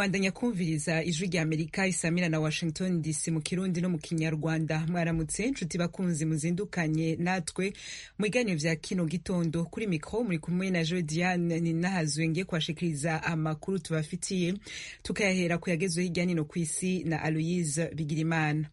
mandanya kumviriza ijwi rya amerika isamira na washington dc mu kirundi no mu kinyarwanda mwaramutse nshuti bakunzi muzindukanye natwe mu biganiro vya kino gitondo kuri mikro muri kumwe na jo diane ninahazwe ngiye kubashikiriza amakuru tubafitiye tukayahera ku yagezweho hirya nino ku isi na aloyise bigirimana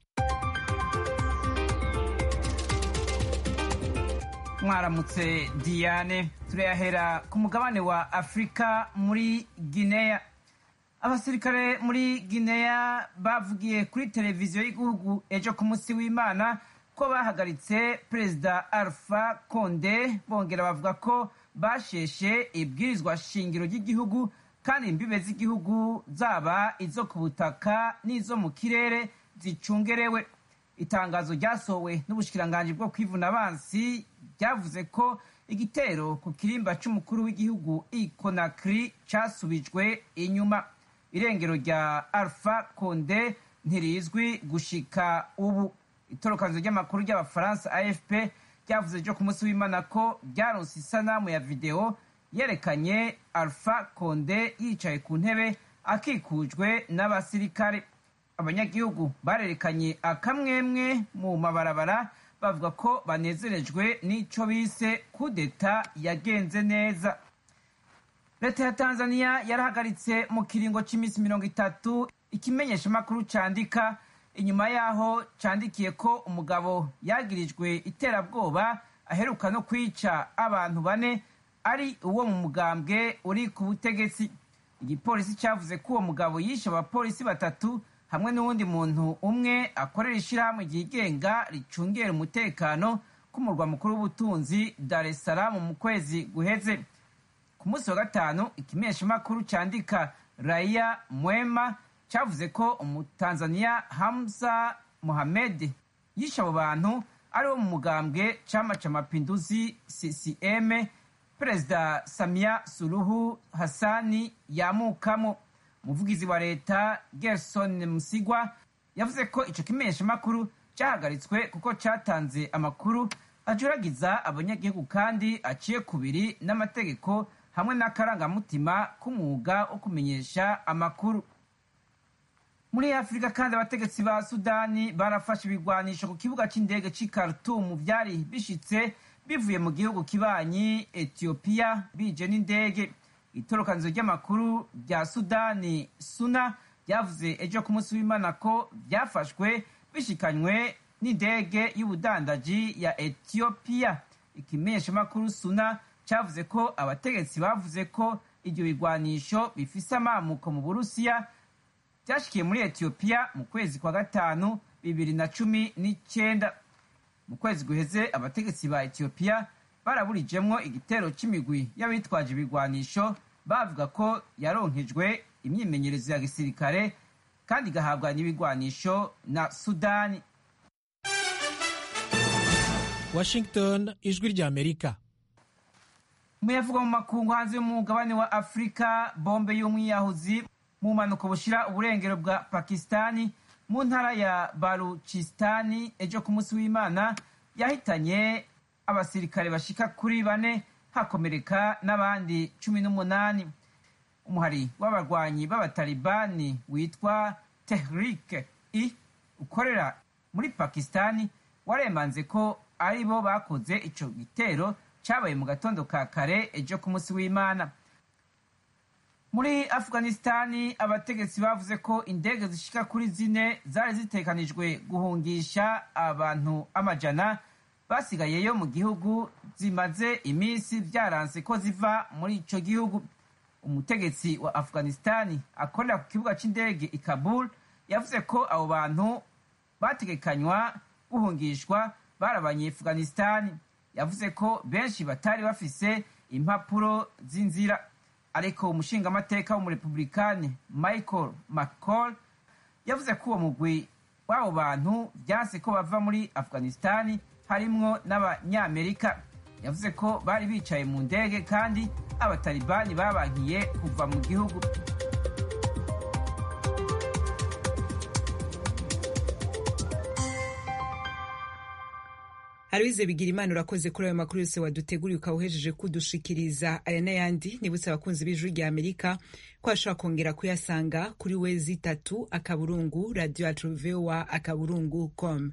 mwaramutse diane turayahera ku mugabane wa afurika muri guinea abasirikare muri guinea bavugiye kuri televiziyo y'igihugu ejo ku munsi w'imana ko bahagaritse perezida alpha conde bongera bavuga ko basheshe ibwirizwa shingiro ry'igihugu kandi imbibe z'igihugu zaba izo ku butaka n'izo mu kirere zicungerewe itangazo ryasohowe n'ubushikiranganji bwo kwivuna abansi ryavuze ko igitero ku kirimba c'umukuru w'igihugu ikonakri casubijwe inyuma irengero rya alpha conde ntirizwi gushika ubu itorokanzo ry'amakuru ry'abafaransa afp ryavuze ryo ku munsi w'imana ko ryaronse isanamu ya videwo yerekanye alpha conde yicaye ku ntebe akikujwe n'abasirikare abanyagihugu barerekanye akamwemwe mu mabarabara bavuga ko banezerejwe n'ico bise kudeta yagenze neza leta ya tanzania yarahagaritse mu kiringo c'iminsi mirongo itatu ikimenyeshamakuru candika inyuma yaho candikiye ko umugabo yagirijwe iterabwoba aheruka no kwica abantu bane ari uwo mu mugambwe uri ku butegetsi igipolisi cavuze ko uwo mugabo yishe abapolisi batatu hamwe n'uwundi muntu umwe akorera ishirahamwe ryigenga ricungera umutekano k'umurwa mukuru w'ubutunzi dar es salaam mu kwezi guheze ku munsi wa gatanu ikimenyeshamakuru candika raya mwema cavuze ko umutanzaniya hamza mohamed yishe abo bantu ari wo mu mugambwe cama ca mapinduzi ccm perezida samia suluhu hasani yamukamo umuvugizi wa leta gerson musigwa yavuze ko ico kimenyeshamakuru cahagaritswe kuko catanze amakuru ajuragiza abanyagihugu kandi aciye kubiri n'amategeko hamwe n'akarangamutima k'umwuga wo kumenyesha amakuru muri afurika kandi abategetsi ba sudani barafashe ibigwanisho ku kibuga c'indege c'i khartoum vyari bishitse bivuye mu gihugu kibanyi etiyopiya bije n'indege itorokanizo ry'amakuru rya sudani suna ryavuze ejo ku munsi w'imana ko vyafashwe bishikanywe n'indege y'ubudandaji ya etiyopiya ikimenyeshamakuru suna cavuze ko abategetsi bavuze ko ivyo bigwanisho bifise amamuko mu burusiya vyashikiye muri etiyopiya mu kwezi kwa gatanu bibiri na cumi n'icenda mu kwezi guheze abategetsi ba etiyopiya baraburijemwo igitero c'imigwi y'abitwaje ibigwanisho bavuga ko yaronkejwe imyimenyerezo ya gisirikare kandi igahabwa n'ibigwanisho na sudani washington ijwi rya amerika umuyavuga mu makungu hanze y'umugabane wa afurika bombe y'umwiyahuzi mu mpanuka bushira uburengero bwa pakistani mu ntara ya baruchistani ejo ku munsi w'imana yahitanye abasirikare bashika kuri bane hakomereka n'abandi cumi n'umunani umuhari w'abarwanyi b'abatalibani witwa tehrik i ukorera muri pakistani waremanze ko ari bo bakoze ico gitero cabaye mu gatondo ka kare ejo ku munsi w'imana muri afghanistani abategetsi bavuze ko indege zishika kuri zine zari zitekanijwe guhungisha abantu amajana basigayeyo mu gihugu zimaze iminsi vyaranse ko ziva muri ico gihugu umutegetsi wa afghanistani akorera ku kibuga c'indege i kabul yavuze ko abo bantu bategekanywa guhungishwa bari abanyeafghanistani yavuze ko benshi batari bafise impapuro z'inzira ariko umushingamateka w'umurepublikani michael mccall yavuze ko uwo mugwi w'abo bantu vyanse ko bava muri afghanistani harimwo n'abanyamerika yavuze ko bari bicaye mu ndege kandi abatalibani babankiye kuva mu gihugu Aloise Bigirimana urakoze kuri ayo makuru yose waduteguriye ukawuhejeje kudushikiriza aya n'ayandi nibutse abakunzi b'ijwi rya Amerika ko ashobora kongera kuyasanga kuri wezi itatu akaburungu radio yacu voa akaburungu com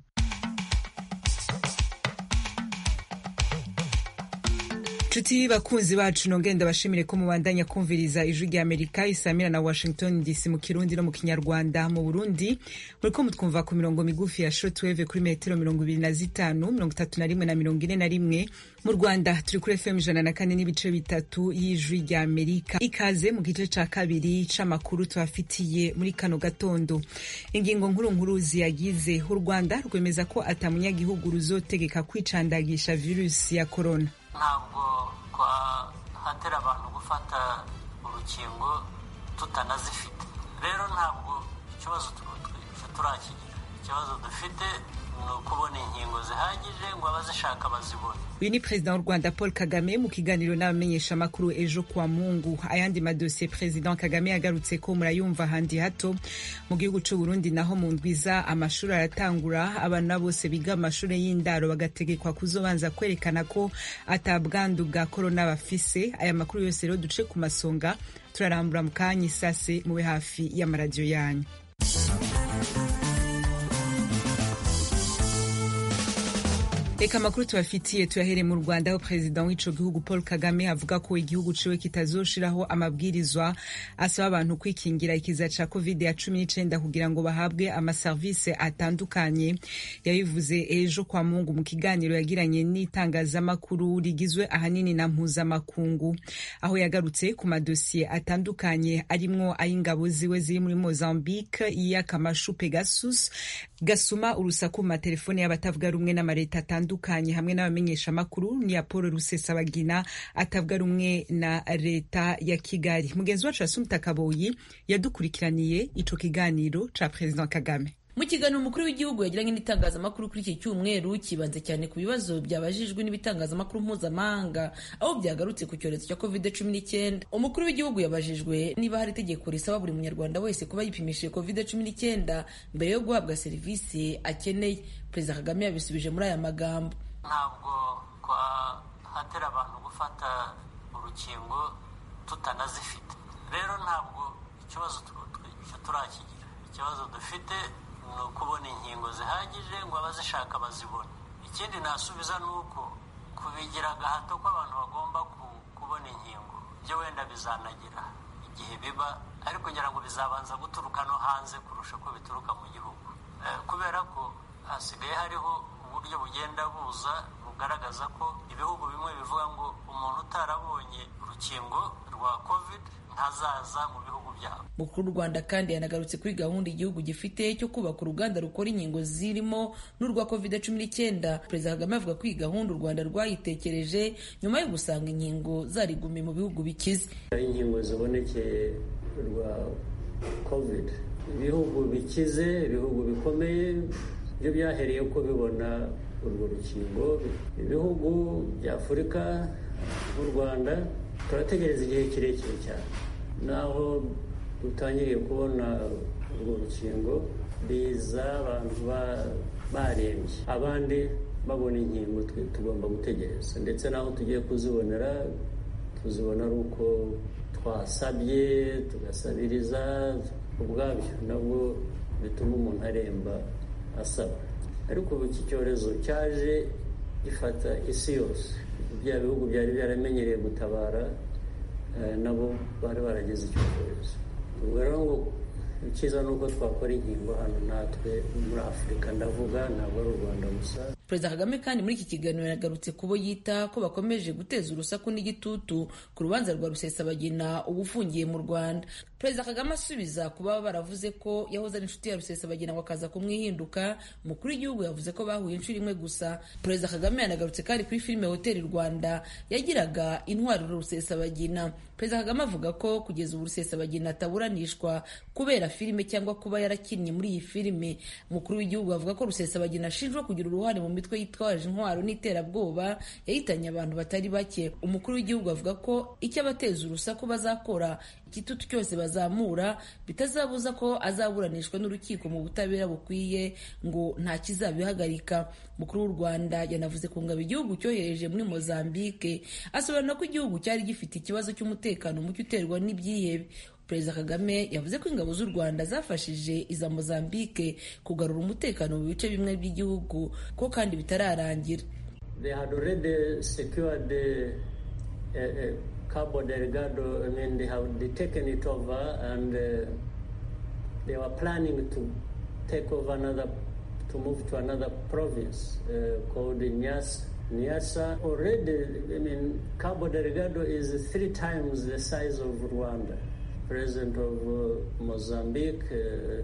nshuti bakunzi bacu nongenda bashimire ko mubandanya kumviriza ijwi rya amerika isamira na washington dc mu kirundi no mu kinyarwanda mu burundi muriko mutwumva ku mirongo migufi ya shortwave kuri metero mirongo ibiri na zitanu mirongo itatu na rimwe na mirongo ine na rimwe mu rwanda turi kuri fm ijana na kane n'ibice bitatu y'ijwi rya amerika ikaze mu gice ca kabiri c'amakuru tubafitiye muri kano gatondo ingingo nkuru nkuru ziyagize u rwanda rwemeza ko ata munyagihugu ruzotegeka kwicandagisha virusi ya korona ntabwo twahatera abantu gufata urukingo tutanazifite rero ntabwo ikibazo turakigira ikibazo dufite ni ukubona inkingo zihagije ngo abazishaka bazibone uyu ni perezida w'u rwanda paul kagame mu kiganiro n'abamenyeshamakuru ejo kwa mungu ayandi madosiye perezida kagame yagarutse ko murayumva ahandi hato mu gihugu c'u burundi naho mu ndwiza amashuri aratangura abana bose biga amashuri y'indaro bagategekwa kuzobanza kwerekana ko atabwandu bwa korona bafise aya makuru yose rero duce ku masonga turarambura mu kanya isase mube hafi y'amaradiyo yanyu reka amakuru tubafitiye tuyahere mu rwanda aho perezida w'ico gihugu paul kagame avuga ko igihugu ciwe kitazoshiraho amabwirizwa asaba abantu kwikingira ikiza ca covid ya cumi n'icenda kugira ngo bahabwe amaserivise atandukanye yabivuze ejo kwa mungu mu kiganiro yagiranye n'itangazamakuru rigizwe ahanini na mpuzamakungu aho yagarutse ku madosiye atandukanye arimwo ay'ingabo ziwe ziri muri mozambique iy'akamashu pegasus gasuma urusaku mu matelefone y'abatavuga rumwe n'amareta atandukanye hamwe n'abamenyesha amakuru ni ya paul rusesabagina atavuga rumwe na leta ya kigali mugenzi wacu asumta kaboyi yadukurikiraniye ico kiganiro ca perezida kagame mu kiganiro umukuru w'igihugu yagiranye n'itangazamakuru kuri iki cyumweru kibanze cyane ku bibazo byabajijwe n'ibitangazamakuru mpuzamahanga aho byagarutse ku cyorezo cya covid cumi n'icyenda umukuru w'igihugu yabajijwe niba hari itegeko risaba buri munyarwanda wese kuba yipimishije covid cumi n'icyenda mbere yo guhabwa serivisi akeneye perezida kagame yabisubije muri aya magambo ntabwo twahatera abantu gufata urukingo tutanazifite rero ntabwo ikibazo turakigira ikibazo dufite ni ukubona inkingo zihagije ngo abazishaka bazibone ikindi nasubiza ni uko kubigira agahato ko abantu bagomba kubona inkingo byo wenda bizanagira igihe biba ariko ngira ngo bizabanza guturuka no hanze kurusha ko bituruka mu gihugu kubera ko hasigaye hariho uburyo bugenda buza bugaragaza ko ibihugu bimwe bivuga ngo umuntu utarabonye urukingo rwa covid ntazaza mu bihugu byabo mukuru w'u rwanda kandi yanagarutse kuri gahunda igihugu gifite cyo kubaka uruganda rukora inkingo zirimo n'urwa covid cumi n'icyenda perezida kagame avuga ko iyi gahunda u rwanda rwayitekereje nyuma yo gusanga inkingo zarigumiye mu bihugu bikize inkingo zibonekeye rwa covid ibihugu bikize ibihugu bikomeye byo byahereye ko bibona urwo rukingo ibihugu bya afurika nk'u rwanda turategereza igihe kirekire cyane naho dutangiriye kubona urwo rukingo biza abantu barembye abandi babona inkingo tugomba gutegereza ndetse n'aho tugiye kuzibonera tuzibona ari uko twasabye tugasabiriza ubwabyo nabwo bituma umuntu aremba asaba ariko ubu iki cyorezo cyaje gifata isi yose bya bihugu byari byaramenyereye gutabara nabo bari barageze icyo cyorezo ubwo rero ngo icyiza ni uko twakora inkingo hano natwe muri afurika ndavuga ntabwo ari u rwanda gusa perezida kagame kandi muri iki kiganiro yagarutse ku bo yita ko bakomeje guteza urusaku n'igitutu ku rubanza rwa rusesabagina uba ufungiye mu rwanda perezida kagame asubiza ku baba baravuze ko yahoze ari inshuti ya rusesabagina ngo akaza kumwihinduka umukuru w'igihugu yavuze ko bahuye inshuro imwe gusa perezida kagame yanagarutse kandi kuri filime hoteli rwanda yagiraga intwariro rusesabagina perezida kagame avuga ko kugeza ubu rusesabagina ataburanishwa kubera filime cyangwa kuba yarakinnye muri iyi filime umukuru w'igihugu avuga ko rusesabagina ashinjwa kugira uruhare mu mitwe yitwaje intwaro n'iterabwoba yahitanye abantu batari bake umukuru w'igihugu avuga ko icyo abateza urusaku bazakora igitutu cyose bazamura bitazabuza ko azaburanishwa n'urukiko mu butabera bukwiye ngo nta kizabihagarika mukuru w'u rwanda yanavuze ku ngabo igihugu cyohereje muri mozambique asobanura ko igihugu cyari gifite ikibazo cy'umutekano muke uterwa n'ibyihebe perezida kagame yavuze ko ingabo z'u rwanda zafashije iza mozambique kugarura umutekano mu bice bimwe by'igihugu ko kandi bitararangira They had already secured the, uh, uh, Cabo Delgado. I mean, they have they taken it over, and uh, they were planning to take over another, to move to another province uh, called Nyasa. Nyasa already. I mean, Cabo Delgado is three times the size of Rwanda. President of uh, Mozambique, uh,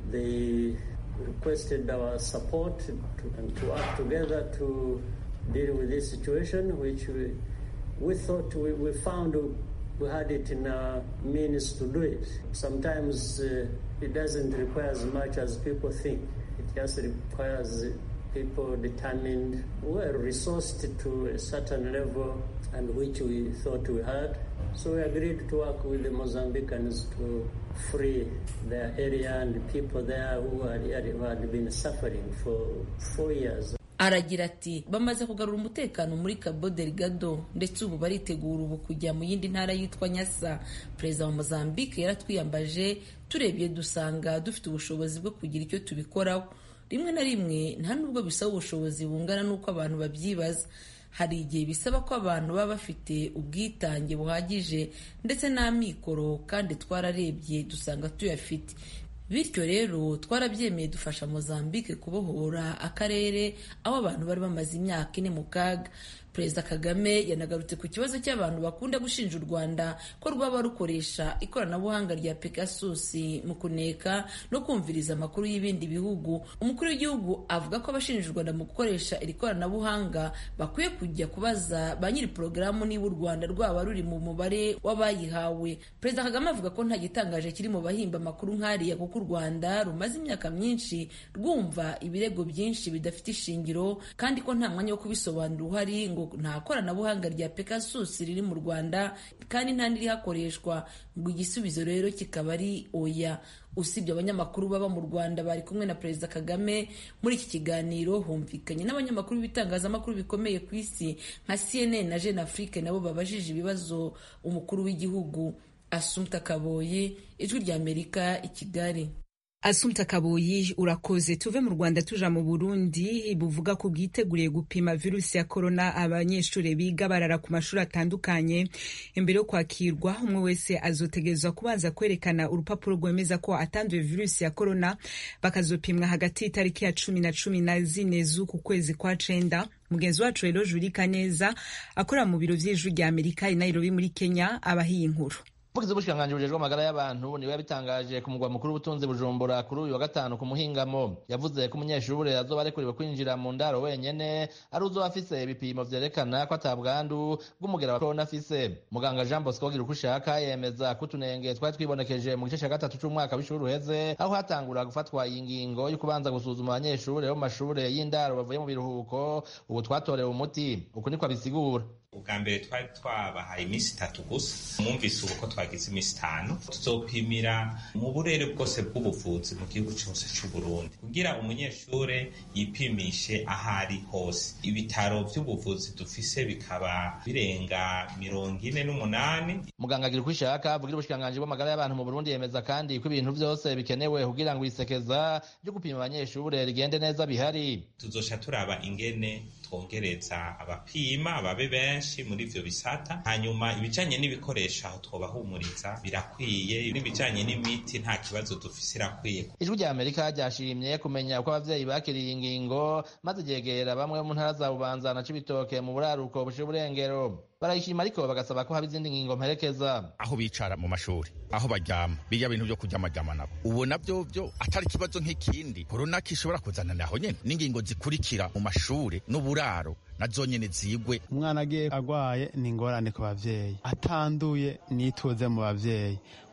they requested our support to, and to work together to deal with this situation, which we, we thought we, we found we had it in our means to do it. Sometimes uh, it doesn't require as much as people think. It just requires people determined, well resourced to a certain level, and which we thought we had. So we agreed to work with the Mozambicans to free their area and the people there who had, who had been suffering for four years. aragira ati bamaze kugarura umutekano muri Cabo Delgado ndetse ubu baritegura ubu kujya mu yindi ntara yitwa Nyasa perezida wa Mozambique yaratwiyambaje turebye dusanga dufite ubushobozi bwo kugira icyo tubikoraho rimwe na rimwe nta nubwo bisaba ubushobozi bungana n'uko abantu babyibaza hari igihe bisaba ko abantu baba bafite ubwitange buhagije ndetse n'amikoro kandi twararebye dusanga tuyafite bityo rero twarabyemeye dufasha mozambique kubohora akarere aho abantu bari bamaze imyaka ine mu kaga perezida kagame yanagarutse ku kibazo cy'abantu bakunda gushinja u rwanda ko rwaba rukoresha ikoranabuhanga rya pegasus mu kuneka no kumviriza amakuru y'ibindi bihugu umukuru w'igihugu avuga ko abashinja u rwanda mu gukoresha iri koranabuhanga bakwiye kujya kubaza ba nyiri porogaramu niba u rwanda rwaba ruri mu mubare w'abayihawe perezida kagame avuga ko nta gitangaje kiri mu bahimba amakuru nk'ariya kuko u rwanda rumaze imyaka myinshi rwumva ibirego byinshi bidafite ishingiro kandi ko nta mwanya wo kubisobanura uhari ngo nta koranabuhanga rya pegasus riri mu rwanda kandi nta n'irihakoreshwa ngo igisubizo rero kikaba ari oya usibye abanyamakuru baba mu rwanda bari kumwe na perezida kagame muri iki kiganiro humvikanye n'abanyamakuru b'ibitangazamakuru bikomeye ku isi nka cnn na jeune afrique nabo babajije ibibazo umukuru w'igihugu asumta kaboyi ijwi ry'amerika i kigali Asumta Kaboyi urakoze tuve mu Rwanda tuja mu Burundi buvuga ko bwiteguriye gupima virusi ya corona abanyeshuri biga barara ku mashuri atandukanye imbere yo kwakirwa umwe wese azotegerezwa kubanza kwerekana urupapuro rwemeza ko atanduye virusi ya corona bakazopimwa hagati y'itariki ya cumi na cumi na zine z'uku kwezi kwa cenda mugenzi wacu rero Juri Kaneza akora mu biro vy'ijwi rya Amerika i Nairobi muri Kenya abahiye inkuru umuvugizi w'ubushikiranganji bujejwe amagara y'abantu niwe yabitangaje ku mugwa mukuru w'ubutunzi bujumbura kuri uyu wa gatanu ku muhingamo yavuze ko umunyeshuri azoba arekuriwe kwinjira mu ndaro wenyene ari uzoba afise ibipimo vyerekana ko ata bwandu bw'umugera wa korona afise muganga jean bosco gira uko ushaka yemeza ko utunenge twari twibonekeje mu gice ca gatatu c'umwaka w'ishuri uheze aho hatangura gufatwa iyi ngingo yo kubanza gusuzuma abanyeshuri bo mu mashure y'indaro bavuye mu biruhuko ubu twatorewe umuti uku niko abisigura ubwa mbere twari twabahaye iminsi itatu gusa mwumvise ubu ko twagize iminsi itanu tuzopimira mu burere bwose bw'ubuvuzi mu gihugu cyose cy'u Burundi kugira umunyeshure yipimishe aho ari hose ibitaro by'ubuvuzi dufise bikaba birenga mirongo ine n'umunani muganga agira uko ishaka avugira ubushikiranganji bw'amagara y'abantu mu Burundi yemeza kandi ko ibintu byose bikenewe kugira ngo isekeza ryo gupima abanyeshure rigende neza bihari tuzosha turaba ingene twongereza abapima ababe benshi muri ivyo bisata hanyuma ibijanye n'ibikoresho aho twobahumuriza birakwiye n'ibijanye n'imiti nta kibazo dufise irakwiye ijwi rya amerika ryashimye kumenya uko abavyeyi bakiriye ingingo maze ryegera bamwe mu ntara za bubanza na cibitoke mu buraruko bushira uburengero barayishima ariko bagasaba ko haba izindi ngingo mperekeza aho bicara mu mashuri aho baryama birya bintu byo kuryamaryama nabo ubu nabyo byo atari ikibazo nk'ikindi korona kishobora kuzanana aho nyene n'ingingo zikurikira mu mashuri n'uburaro nazo nyene zigwe umwana agiye agwaye ni ingorane ku bavyeyi atanduye nituze mu bavyeyi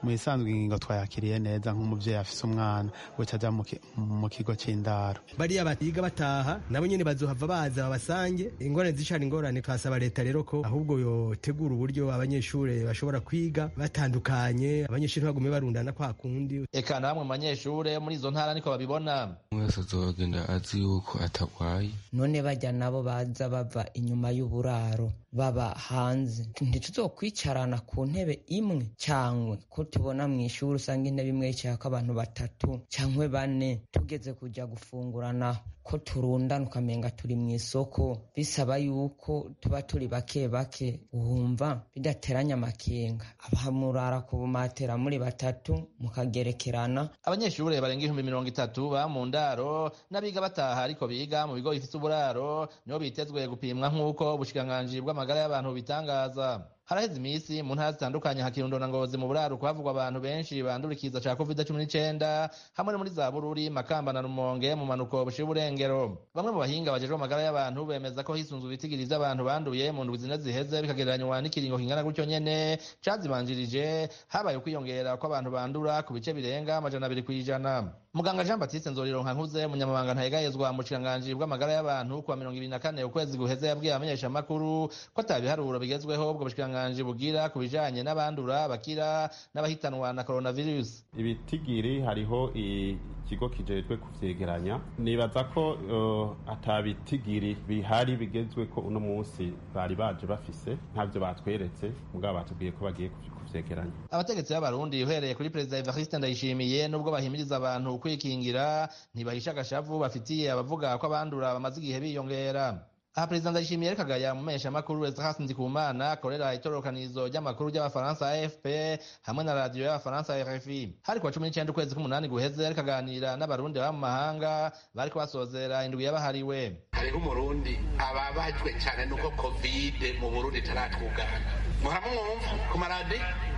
mu isanzwe ingingo twayakiriye neza nk'umuvyeyi afise umwana guca aja mu kigo c'indaro bariya batiga bataha nabo nyene bazohava baza babasange ingorane zicana ingorane twasaba leta rero ko ahubwo yotegura uburyo abanyeshure bashobora kwiga batandukanye abanyeshure bagume barundana kwa kundi eka na bamwe mu banyeshure muri izo ntara niko babibona wese azogenda azi yuko atagwaye none bajya nabo baza bava inyuma y'uburaro baba hanze ntituzokwicarana ku ntebe imwe cyangwa ko tubona mu ishuri usanga intebe imwe yicayeko abantu batatu cyangwa bane tugeze kujya gufungurana ko turundana ukamenga turi mu isoko bisaba yuko tuba turi bake bake wumva bidateranya amakenga abahamurara ku bumatera muri batatu mukagerekerana abanyeshuri barenga ibihumbi mirongo itatu ba mu ndaro n'abiga bataha ariko biga mu bigo bifite uburaro nibo bitezwe gupimwa nk'uko ubushikiranganji bw'amagara y'abantu bitangaza haraheze iminsi mu ntara zitandukanye hakirundo na ngozi mu buraro havugwa abantu benshi bandura ikiza ca covid cumi n'icenda hamwe no muri za bururi makamba na rumonge mu manuko bushira uburengero bamwe mu bahinga bajejwe amagara y'abantu bemeza ko hisunzwe ibitigiri vy'abantu banduye mu ndwi zine ziheze bikagereranywa n'ikiringo kingana gutyo nyene cazibanjirije habaye ukwiyongera kw'abantu bandura ku bice birenga amajana abiri kw'ijana muganga jean batiste nzorironka nkuze umunyamabanga ntayegayezwa mu bushikiranganji bw'amagara y'abantu kuwa mirongo ibiri na kane ukwezi guheze yabwiye abamenyeshamakuru ko ata biharuro bigezweho ubwo bushikiranganji bugira ku bijanye n'abandura bakira n'abahitanwa na coronavirus ibitigiri hariho ikigo kijejwe kuvyegeranya nibaza ko uh, ata bitigiri bihari bigezwe ko uno munsi bari baje bafise ntavyo batweretse mugabo batubwiye ko bagiye kuvyegeranya abategetsi b'abarundi uhereye kuri perezida evariste ndayishimiye nubwo bahimiriza abantu kwikingira ntibahisha agashavu bafitiye abavuga ko abandura bamaze igihe biyongera aha perezida ndayishimiye ariko agaya mu mpeshamakuru ezras ndikumana akorera itororokanizo ry'amakuru ry'abafaransa afp hamwe na radiyo y'abafaransa rfi hari kuwa cumi n'icenda ukwezi k'umunani guheze ariko aganira n'abarundi baba mu mahanga bariko basozera indwi yabahariwe hariho umurundi ababajwe cyane nuko kovide mu burundi itaratwugana muharamumwumva ku maradi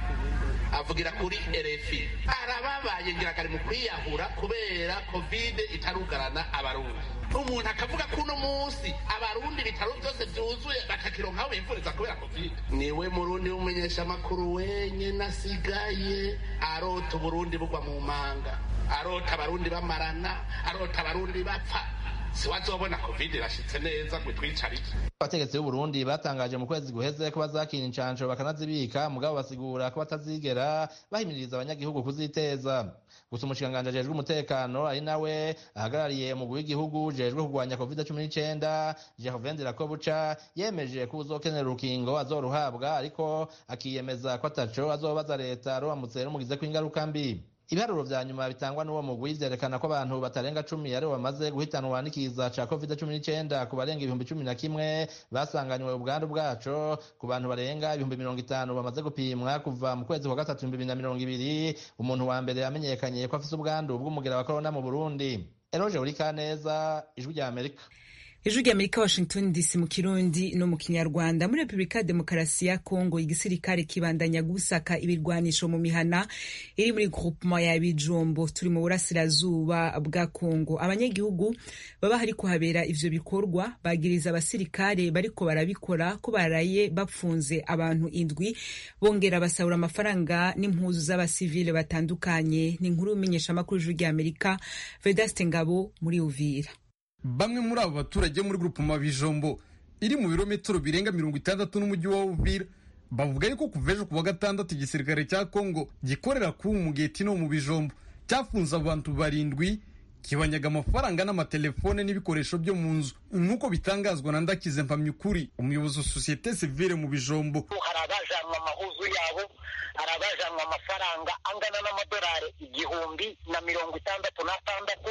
avugira kuri rfi arababaye ngira mu kwiyahura kubera kovide itarugarana abarundi umuntu akavuga ko uno munsi abarundi ibitaro byose byuzuye bakakironka aho bivuriza kubera kovide niwe murundi w'umumenyeshamakuru wenyine asigaye arota uburundi bugwa mu manga arota abarundi bamarana arota abarundi bapfa siwazobona covid irashitse neza ngo twicarike abategetsi b'uburundi batangaje mu kwezi guheze ko bazakina incansho bakanazibika mugabo basigura ko batazigera bahimiriza abanyagihugu kuziteza gusa umushikiranganji ajejwe umutekano ari nawe ahagarariye umugwi w'igihugu ujejwe kurwanya covid cumi n'icenda gervain dirakobuca yemeje ko uzokenera urukingo azoruhabwa ariko akiyemeza ko ataco azobaza leta ruramutse rumugizeko ingaruka mbi ibiharuro vya nyuma bitangwa n'uwo mugwi vyerekana ko abantu batarenga cumi aribo bamaze guhitanwa n'ikiza ca covid cumi n'icenda ku barenga ibihumbi cumi na kimwe basanganywe ubwandu bwaco ku bantu barenga ibihumbi mirongo itanu bamaze gupimwa kuva mu kwezi kwa gatatu ibihumbi bibiri na mirongo ibiri umuntu wa mbere yamenyekanye ko afise ubwandu bw'umugera wa korona mu burundi eroje urikaneza ijwi rya amerika ijwi rya amerika washington dc mu kirundi no mu kinyarwanda muri repubulika ya demokarasi ya kongo igisirikare kibandanya gusaka ibirwanisho mu mihana iri muri groupement ya bijombo turi mu burasirazuba bwa kongo abanyagihugu baba hari kuhabera ivyo bikorwa bagiriza abasirikare bariko barabikora ko baraye bapfunze abantu indwi bongera basahura amafaranga n'impuzu z'abasivile batandukanye ni inkuru y'umenyeshamakuru ijwi rya amerika vedaste ngabo muri uvira bamwe muri abo baturage muri grupema bijombo iri mu birometero birenga mirongo itandatu n'umujyi wa uvira bavuga yuko kuva ejo kuwa gatandatu igisirikare cya kongo gikorera kuri umugeti no mu bijombo cyafunze abantu barindwi kibanyaga amafaranga n'amatelefone n'ibikoresho byo mu nzu nk'uko bitangazwa na ndakize mpamyukuri umuyobozi wa sosiyete sivile mu bijombo hari abajanwa amahuzu yabo hari abajanwa amafaranga angana n'amadolari igihumbi na mirongo itandatu n'atandatu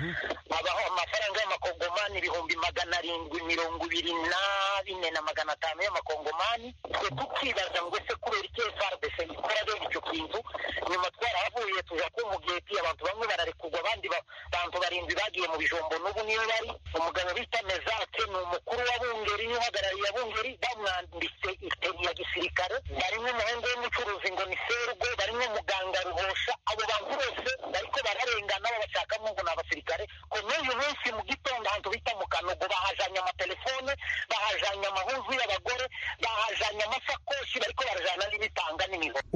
abaho amafaranga y'amakongomani ibihumbi magana arindwi mirongo ibiri na bine na magana atanu y'amakongomani twe tukibaza ngo ese kubera iki frdc ikora bene icyo kintu nyuma twarahavuye tuja kumugeti abantu bamwe bararekurwa abandi bantu barindwi bagiye mu bijombo n'ubu niyo bari umugabo bita mezake ni umukuru wa bungeri niwe uhagarariye bungeri bamwambitse iteni ya gisirikare barimo umuhungu w'umucuruzi ngo ni sergo barimo muganga ruhosha abo bantu bose bariko bararengana babashakamo ngo ni abasirikare ko n'uyu munsi mu gitondo ahantu bita mu kanogo bahajanye amatelefone bahajanye amahuzu y'abagore bahajanye amasakoshi bariko barajana n'ibitanga n'imihogo umuvugizi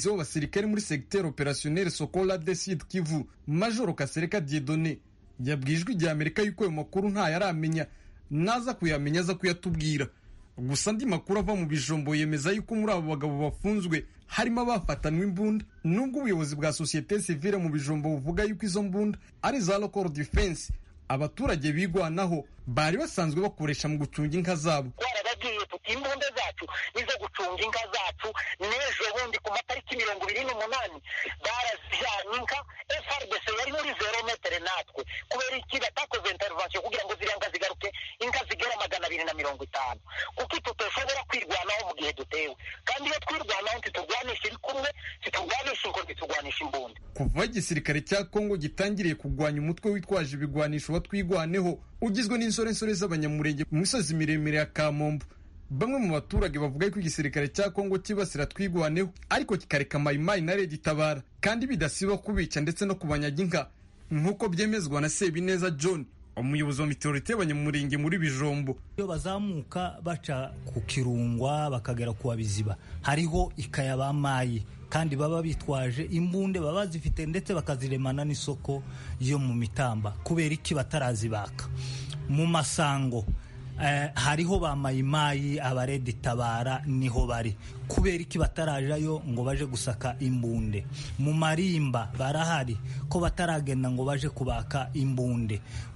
umuvugizi w'abasirikare muri segiteri operasiyoneri sokola de sud kivu majoro kasereka diedone yabwiye ijwi rya amerika yuko ayo makuru ntayo aramenya naza kuyamenya aza kuyatubwira gusa andi makuru ava mu bijombo yemeza yuko muri abo bagabo bafunzwe harimo abafatanwe imbunda nubwo ubuyobozi bwa sosiyete sivile mu bijombo buvuga yuko izo mbunda ari za local defense abaturage bigwanaho bari basanzwe bakoresha mu gucunga inka zabo twarababwiye tuti imbunda zacu nizo gucunga inka zacu n'ejo bundi ku matariki mirongo ibiri n'umunani barazijanye inka frdc yari muri zero metere natwe kubera iki batakoze intervention kugira ngo ziriya nka zigaruke inka zigera magana abiri na mirongo itanu kuko tutoshobora kwirwanaho mu gihe dutewe kandi iyo twirwanaho ntiturwanisha ibikumwe ntiturwanisha ingo ntiturwanisha imbunda kuva igisirikare cya kongo gitangiriye kurwanya umutwe witwaje ibigwanisho watwigwaneho ugizwe n'insorensore z'abanyamurenge mu misozi miremire ya kamombo bamwe mu baturage bavuga ko igisirikare cya kongo kibasira twigwaneho ariko kikareka mayimayi na redi itabara kandi bidasiba kubica ndetse no kubanyaga inka nk'uko byemezwa na sebineza john umuyobozi wa mitorite y'abanyamurenge muri bijombo iyo bazamuka baca ku kirungwa bakagera ku wabiziba hariho ikaya bamayi kandi baba bitwaje imbunde baba bazifite ndetse bakaziremana n'isoko yo mu mitamba kubera iki batarazibaka mu masango hariho ba mayimayi abaredi tabara niho bari kubera iki batarajayo ngo baje gusaka imbunde mu marimba barahari ko bataragenda ngo baje kubaka imbunde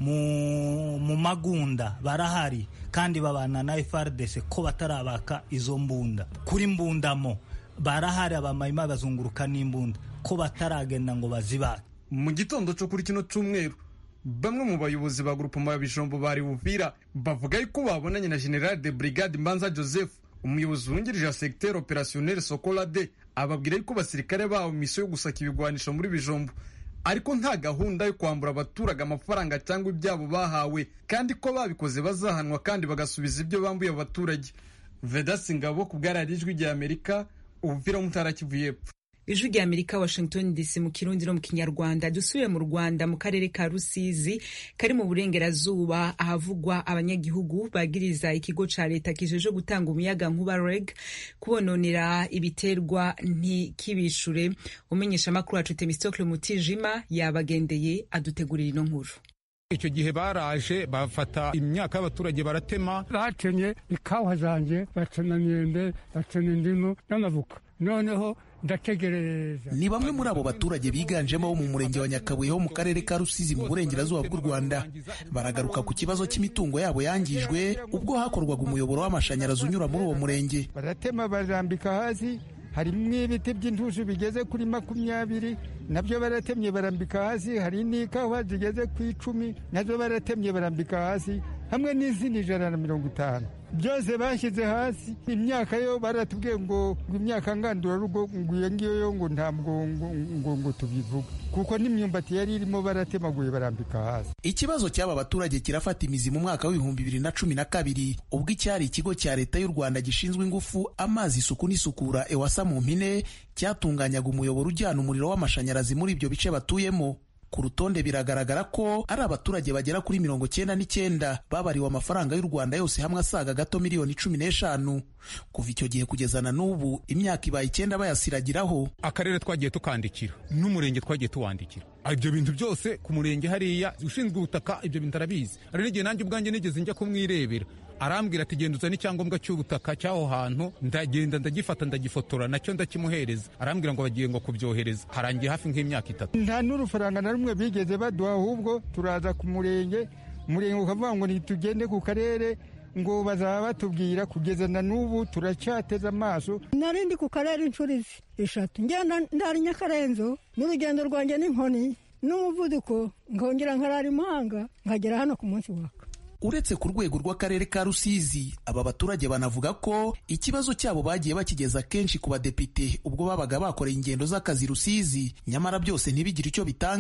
mu magunda barahari kandi babana na FRDC ko batarabaka izo mbunda kuri mbundamo barahari abamayimayi bazunguruka n'imbunda ko bataragenda ngo bazibake mu gitondo cyo kuri kino cyumweru bamwe mu bayobozi ba grupoma ya bijombo bari buvira bavuga yuko babonanye na general de brigade mbanza joseph umuyobozi wungirije wa segiteri operasiyoneri sokola de ababwira yuko abasirikare babo misiyo yo gusaka ibigwanisho muri bijombo ariko nta gahunda yo kwambura abaturage amafaranga cyangwa ibyabo bahawe kandi ko babikoze bazahanwa kandi bagasubiza ibyo bambuye abaturage vedasi ngabo ku bwararijwi rya amerika ubuvira mutara kivu y'epfo ijwi rya amerika washington dc mu kirundi no mu kinyarwanda dusubire mu rwanda mu karere ka rusizi kari mu burengerazuba ahavugwa abanyagihugu bagiriza ikigo ca leta kijeje gutanga umuyaga nkuba reg kubononera ibiterwa ntikibishure umenyesha amakuru wacu temistocle mutijima yabagendeye adutegurira ino nkuru icyo gihe baraje bafata imyaka y'abaturage baratema batemye ikawa zanjye bacana myembe bacana indimu n'amavuka noneho ndategereza ni bamwe muri abo baturage biganjemo bo mu murenge wa nyakabuye ho mu karere ka rusizi mu burengerazuba bw'u rwanda baragaruka ku kibazo cy'imitungo yabo yangijwe ubwo hakorwaga umuyoboro w'amashanyarazi unyura muri uwo murenge baratema barambika hasi harimo ibiti by'intushi bigeze kuri makumyabiri nabyo baratemye barambika hasi hari n'ikawa zigeze ku icumi nazo baratemye barambika hasi hamwe n'izindi ijana na mirongo itanu byose bashyize hasi imyaka yo baratubwiye ngo imyaka ngandurarugo ngo iyo ngiyo yo ngo ntabwo ngo ngo tubivuga kuko n'imyumbati yari irimo baratemaguye barambika hasi ikibazo cy'aba baturage kirafata imizi mu mwaka w'ibihumbi bibiri na cumi na kabiri ubwo icyari ikigo cya leta y'u rwanda gishinzwe ingufu amazi isuku n'isukura ewasa mu mpine cyatunganyaga umuyoboro ujyana umuriro w'amashanyarazi muri ibyo bice batuyemo ku rutonde biragaragara ko ari abaturage bagera kuri mirongo cyenda n'icyenda babariwe amafaranga y'u rwanda yose hamwe asaga gato miliyoni cumi n'eshanu kuva icyo gihe kugeza na n'ubu imyaka ibaye icyenda bayasiragiraho akarere twagiye tukandikira n'umurenge twagiye tuwandikira ibyo bintu byose ku murenge hariya ushinzwe ubutaka ibyo bintu arabizi hari n'igihe nanjye ubwanjye nigeze njya kumwirebera arambwira ati genda uzane icyangombwa cy'ubutaka cy'aho hantu ndagenda ndagifata ndagifotora nacyo ndakimuhereza arambwira ngo bagiye ngo kubyohereza harangiye hafi nk'imyaka itatu nta n'urufaranga na rumwe bigeze baduha ahubwo turaza ku murenge umurenge ukavuga ngo ntitugende ku karere ngo bazaba batubwira kugeza na n'ubu turacyateze amaso nari ndi ku karere inshuro eshatu ngenda ndari nyakarenzo n'urugendo rwanjye n'inkoni n'umuvuduko nkongera nkarara imahanga nkagera hano ku munsi waka uretse ku rwego rw'akarere ka rusizi aba baturage banavuga ko ikibazo cyabo bagiye bakigeza kenshi ku badepite ubwo babaga bakoreye ingendo z'akazi rusizi nyamara byose ntibigire icyo bitanga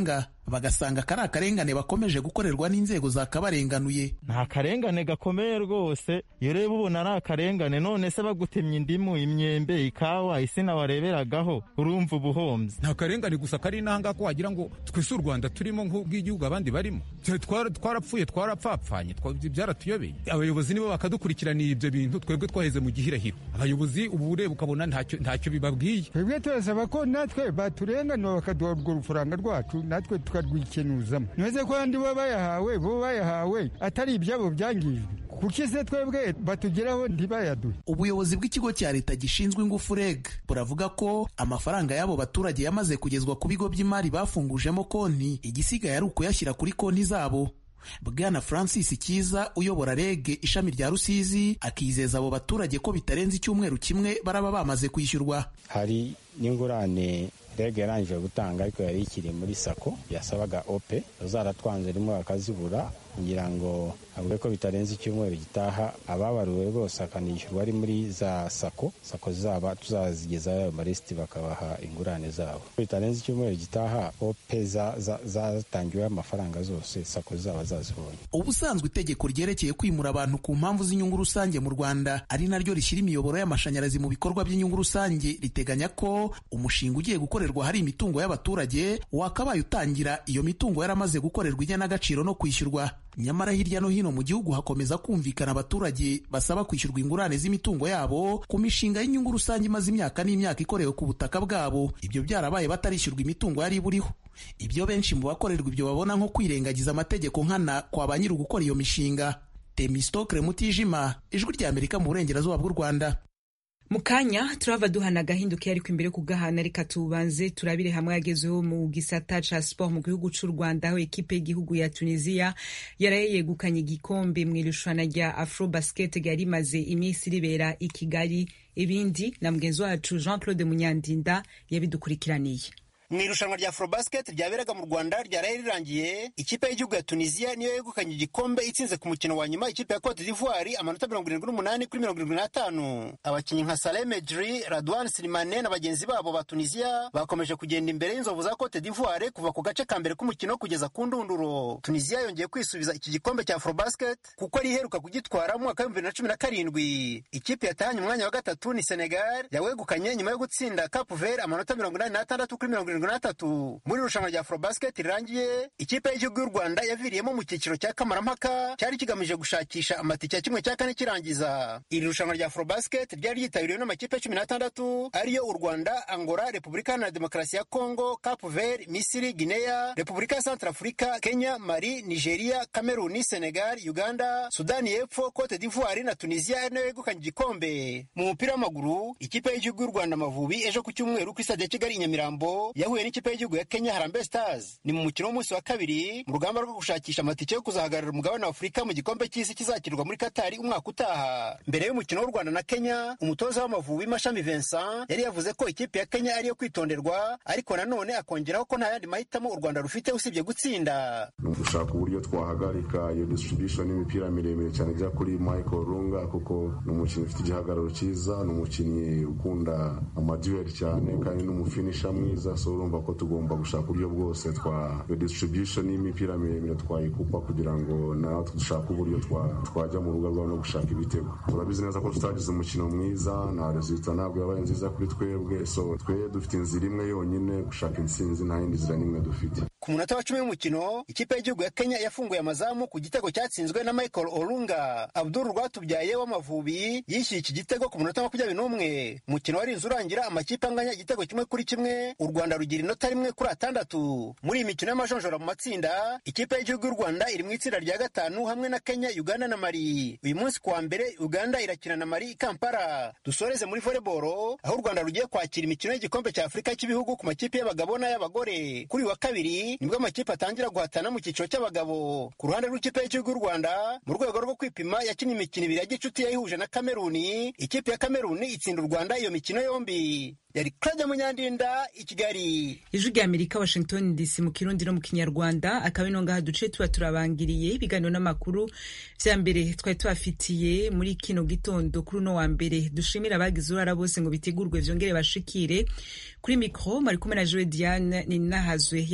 bagasanga kari akarengane bakomeje gukorerwa n'inzego zakabarenganuye nta karengane gakomeye rwose iyo ureba ubona ari akarengane none se bagutemye indimu imyembe ikawa isina wareberagaho urumva ubuhombyi nta karengane gusa kari n'ahangaha ko wagira ngo twese u rwanda turimo nk'ubw'igihugu abandi barimo twarapfuye twarapfapfanye byaratuyobeye abayobozi nibo bakadukurikiranira ibyo bintu twebwe twaheze mu gihirahiro abayobozi ubu ureba ukabona ntacyo bibabwiye twebwe turasaba ko natwe baturenganura bakaduha urwo rufaranga rwacu natwe tukarwikenuzamo ntibaze ko abandi bo bayahawe bo bayahawe atari ibyabo byangijwe kuko ese twebwe batugeraho ntibayaduhe ubuyobozi bw'ikigo cya leta gishinzwe ingufu reg buravuga ko amafaranga y'abo baturage yamaze kugezwa ku bigo by'imari bafungujemo konti igisigaye ari ukuyashyira kuri konti zabo bwana francis kiza uyobora reg ishami rya rusizi akizeza abo baturage ko bitarenze icyumweru kimwe baraba bamaze kwishyurwa hari n'ingurane rege yarangije gutanga ariko yari ikiri muri sako yasabaga ope zaratwanze rimwe bakazibura kugira ngo avuge ko bitarenze icyumweru gitaha ababaruwe rwose akanishyurwa ari muri za sako sako zaba tuzazigezaho ayo marisiti bakabaha ingurane zabo bitarenze icyumweru gitaha ope zatangiweho amafaranga zose sako zaba zazibonye ubusanzwe itegeko ryerekeye kwimura abantu ku mpamvu z'inyungu rusange mu rwanda ari naryo rishyira imiyoboro y'amashanyarazi mu bikorwa by'inyungu rusange riteganya ko umushinga ugiye gukorerwa hari imitungo y'abaturage wakabaye utangira iyo mitungo yaramaze gukorerwa igenagaciro no kwishyurwa nyamara hirya no hino mu gihugu hakomeza kumvikana abaturage basaba kwishyurwa ingurane z'imitungo yabo ku mishinga y'inyungu rusange imaze imyaka n'imyaka ikorewe ku butaka bwabo ibyo byarabaye batarishyurwa imitungo yari iburiho ibyo benshi mu bakorerwa ibyo babona nko kwirengagiza amategeko nkana kwa ba nyiri gukora iyo mishinga temistokre mutijima ijwi rya amerika mu burengerazuba bw'u rwanda mu kanya turava duhana agahinduka ariko imbere kugahana reka tubanze turabire hamwe yagezeho mu gisata ca sport mu gihugu c'u rwanda aho ekipe y'igihugu ya tunisia yaraye yegukanye igikombe mu irushanwa rya afro basket ryari rimaze iminsi ribera i kigali ibindi na mugenzi wacu jean claude munyandinda yabidukurikiraniye mu irushanwa rya afrobasket ryaberaga mu rwanda ryaraye rirangiye ikipe y'igihugu ya tunisiya niyo yegukanye igikombe itsinze ku mukino wa nyuma ikipe ya cote d'ivoire amanota mirongo irindwi n'umunani kuri mirongo irindwi n'atanu abakinnyi nka saleh medri radwan silimane na bagenzi babo ba tunisiya bakomeje kugenda imbere y'inzovu za cote d'ivoire kuva ku gace ka mbere k'umukino kugeza ku ndunduro tunisiya yongeye kwisubiza iki gikombe cya afrobasket kuko ari iheruka kugitwara mu mwaka w'ibihumbi bibiri na cumi na karindwi ikipe yatahanye umwanya wa gatatu ni senegal yawegukanye nyuma yo gutsinda cap vert amanota mirongo inani n'atandatu kuri mirongo irindwi n'atatu muri irushanwa rya afrobasket rirangiye ikipe y'igihugu y'u rwanda yaviriyemo mu cyiciro cya kamarampaka cyari kigamije gushakisha amatike ya kimwe cya kane kirangiza iri rushanwa rya afrobasket ryari ryitabiriwe n'amakipe cumi n'atandatu ariyo u rwanda angola repubulika iharanira demokarasi ya kongo cap vert misiri guinea repubulika ya centrafurika kenya mali nigeria kameruni senegal uganda sudani y'epfo cote d'ivoire na tunisia ari nayo yegukanye igikombe mu mupira w'amaguru ikipe y'igihugu y'u rwanda amavubi ejo ku cyumweru kuri stade ya kigali i nyamirambo yahuye n'ikipe y'igihugu ya kenya harambe stars ni mu mukino w'umunsi wa kabiri mu rugamba rwo gushakisha amatike yo kuzahagararira umugabane wa afurika mu gikombe cy'isi kizakirwa muri katari umwaka utaha mbere y'umukino w'u rwanda na kenya umutoza w'amavubi mashami vincent yari yavuze ko ikipe ya kenya ariyo kwitonderwa ariko nanone akongeraho ko nta yandi mahitamo u rwanda rufite usibye gutsinda ni ugushaka uburyo twahagarika iyo distribution y'imipira miremire cyane ijya kuri michael runga kuko ni umukinnyi ufite igihagararo cyiza ni umukinnyi ukunda amaduel cyane kandi ni umufinisha mwiza so urumva ko tugomba gushaka uburyo bwose twa distribution y'imipira miremire twayikupa kugira ngo natwe dushake uburyo twajya mu rugo rwabo no gushaka ibitego turabizi neza ko tutagize umukino mwiza na resulta ntabwo yabaye nziza kuri twebwe so twe dufite inzira imwe yonyine gushaka intsinzi nta yindi nzira n'imwe dufite ku munota wa cumi w'umukino ikipe y'igihugu ya kenya yafunguye amazamu ku gitego cyatsinzwe na michael olunga abdul rwatubyaye w'amavubi yishyuye iki gitego ku munota makumyabiri n'umwe umukino warinze urangira amakipe anganya igitego kimwe kuri kimwe u rwanda rugira inota rimwe kuri atandatu muri iyi mikino y'amajonjora mu matsinda ikipe y'igihugu y'u rwanda iri mu itsinda rya gatanu hamwe na kenya uganda na mali uyu munsi kuwa mbere uganda irakina na mali i kampala dusoreze muri voleboro aho u rwanda rugiye kwakira imikino y'igikombe cya afurika cy'ibihugu ku makipe y'abagabo n'ay'abagore kuri uyu wa kabiri nibwo amakipe atangira guhatana mu cyiciro cy'abagabo ku ruhande rw'ikipe y'igihugu y'u rwanda mu rwego rwo kwipima yakinnye imikino ibiri ya gicuti yayihuje na kameruni ikipe ya kameruni itsinda u rwanda iyo mikino yombi yari claude munyandinda i kigali ijwi rya amerika washington dc mu kirundi no mu kinyarwanda akaba ino ngaha duce tuba turabangiriye ibiganiro n'amakuru vya mbere twari tubafitiye muri kino gitondo kuri uno wa mbere dushimira abagize uruhara bose ngo bitegurwe vyongere bashikire kuri mikro mari kumwe na joe diane ninahazwe yakoze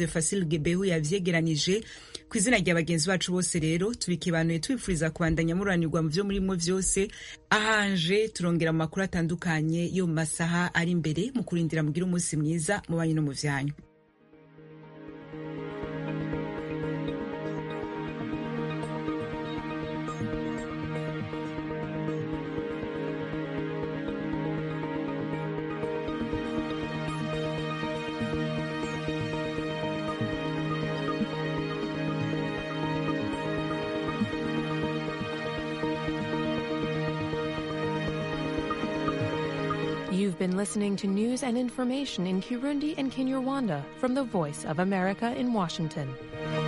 fasil gebehu yavyegeranije ku izina rya bagenzi bacu bose rero tubikibanuye tubifuriza kubandanya muranirwa mu vyo murimwo vyose ahanje turongera mu makuru atandukanye yo mu masaha ari imbere mu kurindira mugira umunsi mwiza mu banyu no mu vyanyu You've been listening to news and information in Kirundi and Kinyarwanda from the Voice of America in Washington.